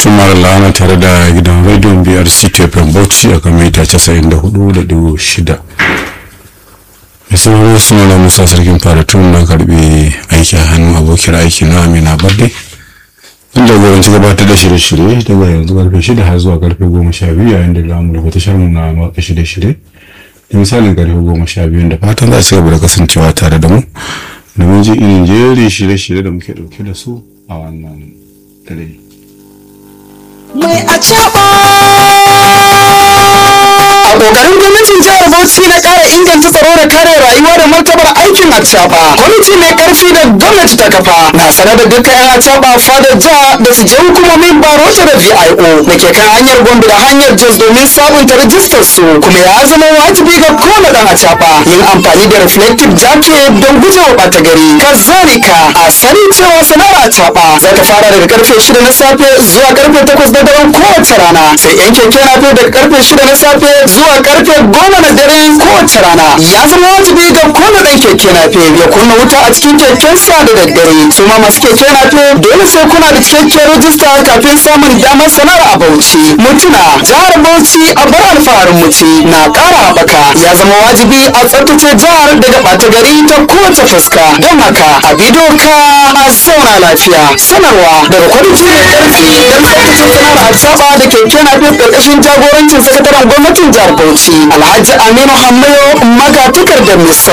tumar lana tare da gidan rediyon brc tefin bauchi a kan mita 94.6 mai sauraro suna da musa sarkin faratun na karbe aiki a hannun abokin aiki na amina barde inda jagoranci gabatar da shirye-shirye daga yanzu karfe 6 har zuwa karfe 12 yayin da zamu rufe tashar mu na maka shirye-shirye da misalin karfe 12 da fatan za a ci gaba da kasancewa tare da mu domin ji irin jerin shirye-shirye da muke dauke da su a wannan dare. mai a a kokarin gwamnatin jihar bauchi na kara inganta tsaro da kare rayuwa da martabar aikin acaba kwamiti mai karfi da gwamnati ta kafa na sanar da dukkan yan acaba fadar jiha da su je hukumomin barota da vio da ke kan hanyar gombe da hanyar jos domin sabunta rajistar su kuma ya zama wajibi ga kowane dan acaba yin amfani da reflective jacket don gujewa bata gari kazalika a sani cewa sana'ar acaba za ta fara daga karfe shida na safe zuwa karfe takwas na daren kowace rana sai yan keke na daga karfe shida na safe zuwa karfe goma na dare kowace rana ya zama wajibi ga kowane ɗan keke na ya kunna wuta a cikin kekensa da daddare su ma masu keke na dole sai kuna da cikakkiyar rajista kafin samun damar sanar a bauchi mutuna jihar bauchi a bar alfaharin muci na ƙara haɓaka ya zama wajibi a tsaftace jihar daga ɓata gari ta kowace fuska don haka a bi doka a zauna lafiya sanarwa daga kwamiti mai ƙarfi don tsaftace sana'ar atsaba da keke na ƙarƙashin jagorancin sakataren gwamnatin jihar bauchi alhaji aminu hammayo magatakar da misau